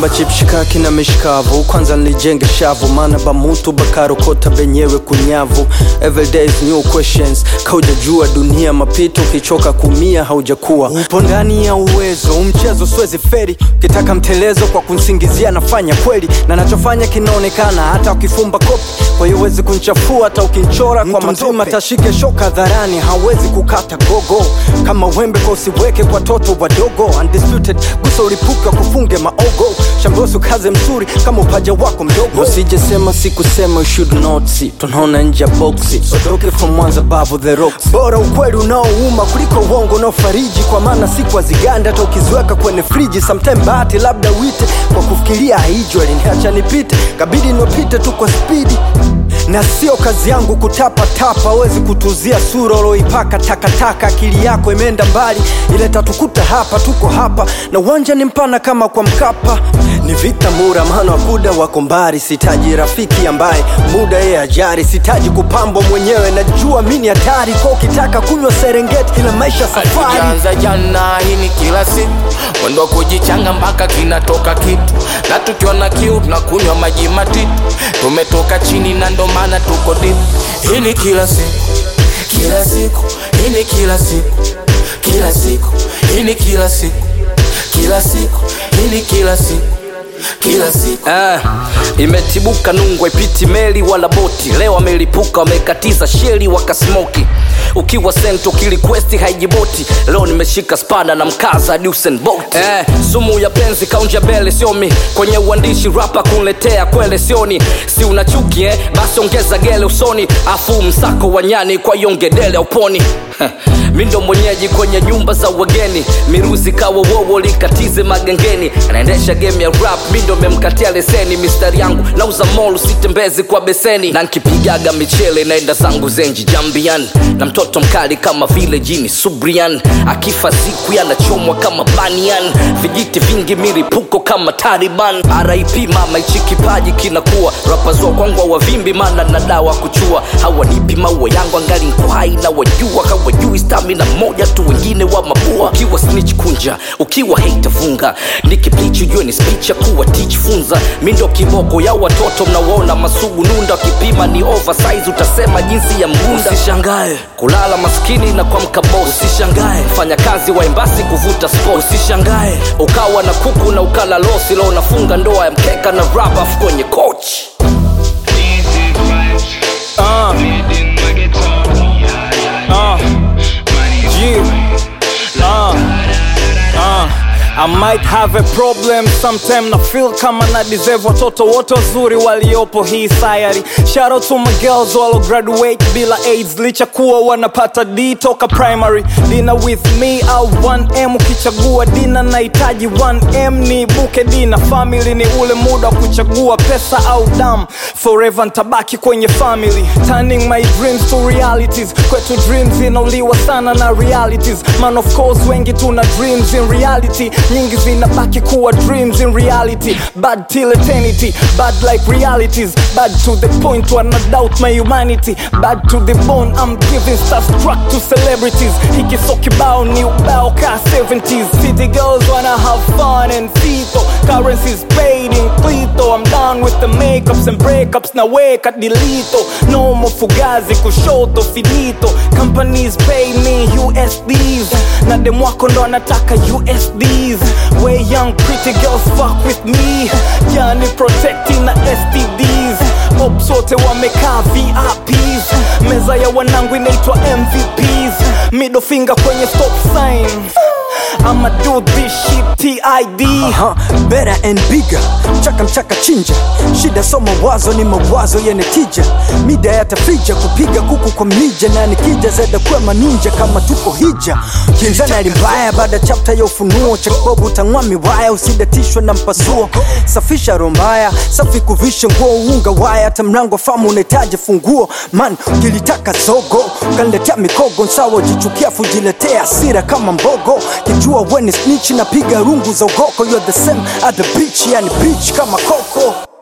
naomba chipshikaki na mishikavu kwanza nilijenge shavu maana bamutu bakarokota benyewe kunyavu everyday is new questions kaujajua dunia mapito ukichoka kumia haujakuwa upo ndani ya uwezo umchezo siwezi feri ukitaka mtelezo kwa kunsingizia nafanya kweli na nachofanya kinaonekana hata ukifumba kopi kwa hiyo huwezi kunchafua hata ukinchora kwa mzima tashike shoka dharani hawezi kukata gogo kama wembe kwa usiweke kwa toto wadogo undisputed gusa ulipuka kufunge maogo shambosu kaze mzuri kama upaja wako mdogo usijesema sikusema you should not see tunaona nje ya boksi sotoke from mwanza babu the rocks bora ukweli unaouma kuliko uongo unaofariji kwa maana siku aziganda hata ukiziweka kwenye friji sometime bahati labda wite kwa kufikiria haijwa aliniacha nipite kabidi niopite tu kwa spidi na sio kazi yangu kutapatapa awezi kutuzia sura uloipaka takataka akili yako imeenda mbali ile tatukuta hapa tuko hapa na uwanja ni mpana kama kwa mkapa ni vita mura maana wakuda wako mbari sitaji rafiki ambaye muda yeye ajari sitaji kupambwa mwenyewe najua mi ni hatari kwa ukitaka kunywa serengeti ila maisha safari Tukianza jana hii ni kila siku mwendo wa kujichanga mpaka kinatoka kitu na tukiona kiu tunakunywa maji matitu tumetoka chini na ndo maana tuko deep hii ni kila siku kila siku hii ni kila siku kila siku hii ni kila siku kila siku hii ni kila siku kila siku Eh, imetibuka nungwa ipiti meli wala boti leo amelipuka wamekatiza sheli wakasmoki ukiwa sento kilikwesti haijiboti leo nimeshika spada na mkaza Usain Bolt eh, sumu ya penzi kaunja bele siomi kwenye uandishi rapa kunletea kwele sioni si una chuki eh? basi ongeza gele usoni afu msako wa nyani kwa yongedele uponi mi ndo mwenyeji kwenye nyumba za wageni miruzi kawa wowo likatize magengeni anaendesha game ya rap mi ndo memkatia leseni mistari yangu nauza mol sitembezi kwa beseni na nkipigaga michele naenda zangu zenji jambian na mtoto mkali kama vile jini subrian akifa siku yanachomwa kama banian vijiti vingi milipuko kama taliban rip mama ichi kipaji kinakuwa rapazua kwangwa wavimbi mana na dawa kuchua hawanipi maua yangu angali nkwai na wajua hawajui stamina moja tu wengine wa mabua ukiwa snitch kunja ukiwa hate funga nikiplichi ujue ni speech ya kuwa teach funza mindo kiboko ya watoto mnawaona masugu nunda wakipima ni oversize utasema jinsi ya mgunda usishangae kulala maskini na kuamka boss usishangae fanya kazi wa embasi kuvuta sport usishangae ukawa na kuku na ukala losi leo unafunga ndoa ya mkeka na rabaf kwenye coach Easy vibes. uh, Leading my guitar. Yeah, yeah, uh, Money yeah. Uh, uh, I might have a problem sometime na feel kama na deserve watoto wote wazuri waliopo hii sayari shout out to my girls walo graduate bila aids licha kuwa wanapata d toka primary dina with me au 1m ukichagua dina nahitaji 1m ni buke dina family ni ule muda wa kuchagua pesa au dam forever ntabaki kwenye family turning my dreams to realities kwetu dreams inauliwa sana na realities man of course wengi tuna dreams in reality nyingi zinabaki kuwa dreams in reality bad till eternity bad like realities bad to the point where I doubt my humanity bad to the bone I'm giving starstruck to celebrities hiki so kibao ni ubao ka 70s city girls wanna have fun and fito currencies paid in clito I'm done with the makeups and breakups na weka dilito no more fugazi kushoto finito companies pay me USDs na demwako ndo anataka USDs way young pretty girls fuck with me yani protecting na STDs ops wote wamekaa VIPs meza ya wanangu inaitwa MVPs middle finger kwenye stop sign I'ma do this shit TID uh-huh. Better and bigger Mchaka mchaka chinja Shida so mawazo ni mawazo yenye tija Mida yatafija kupiga kuku kwa mlija Na nikija zeda kwema ninja kama tuko hija Kinzana limbaya baada chapta ya ufunuo Chakbobu tangwa miwaya usidatishwe na mpasuo Safisha rombaya Safi kuvisha nguo unga waya Hata mlango famu unahitaji funguo Man ukilitaka zogo Kaniletea mikogo Nsawa jichukia fujiletea hasira kama mbogo Kijua weni snitch napiga rungu za ugoko You're the same at the beach Yani beach kama koko